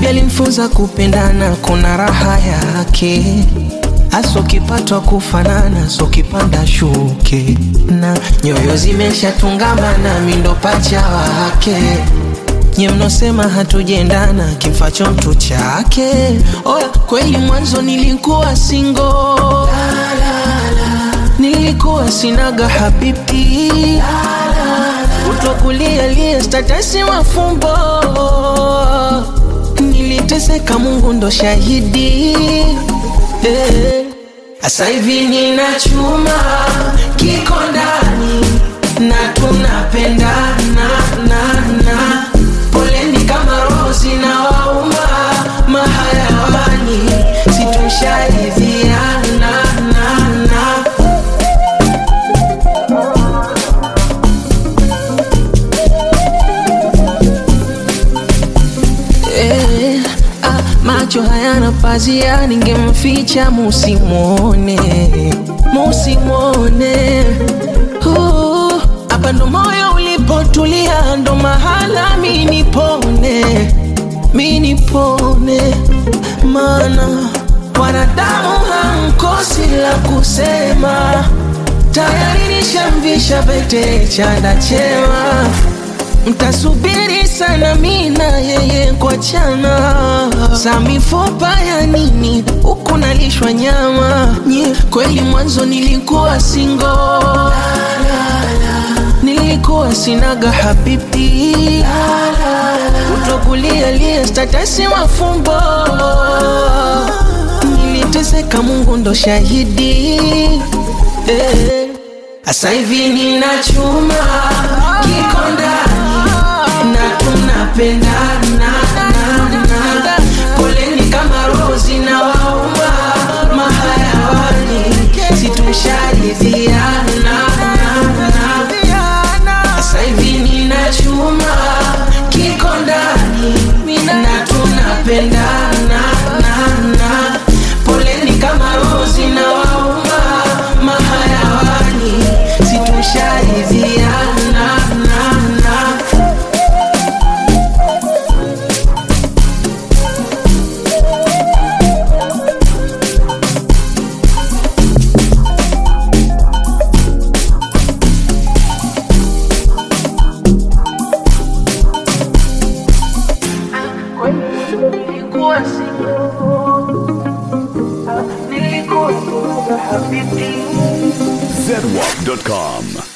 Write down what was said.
Habibi alimfunza kupendana, kuna raha yake hasa ukipatwa kufanana, so kipanda shuke na nyoyo zimeshatungamana, mindo pacha wake nye mnosema hatujendana, kimfacho mtu chake. Oya, kweli mwanzo nilikuwa singo, nilikuwa sinaga habibi, utokulia lia statasi mafumbo, niliteseka, Mungu ndo shahidi eh. Asa hivi nina chuma kiko ndani na tunapendana na na poleni kama rozi na wauma mahayawani situsharidhiana na na Eh, ah, macho hayana pazia, ningemficha musimwone, musimwone. Uh, Hapa ndo moyo ulipotulia, ndo mahala mi nipone, mi nipone, maana wanadamu hamkosi la kusema, tayari nishamvisha pete chanda chema mtasubiri sana mina yeye kuachana za mifupa ya nini huku nalishwa nyama Nye, kweli mwanzo nilikuwa singo nilikuwa sinaga habibi utokulia lia statasi mafumbo niliteseka mungu ndo shahidi eh. Asa hivi nina chuma kiko ndani na tunapendana na na poleni kama rozi na wauma mahayawani situsharidhiana na na Asa hivi nina chuma kiko ndani na tunapendana na na poleni kama rozi na wauma mahayawani situsharidhiana na na nilikuwa single, nilikuwa single habibi zedwap.com.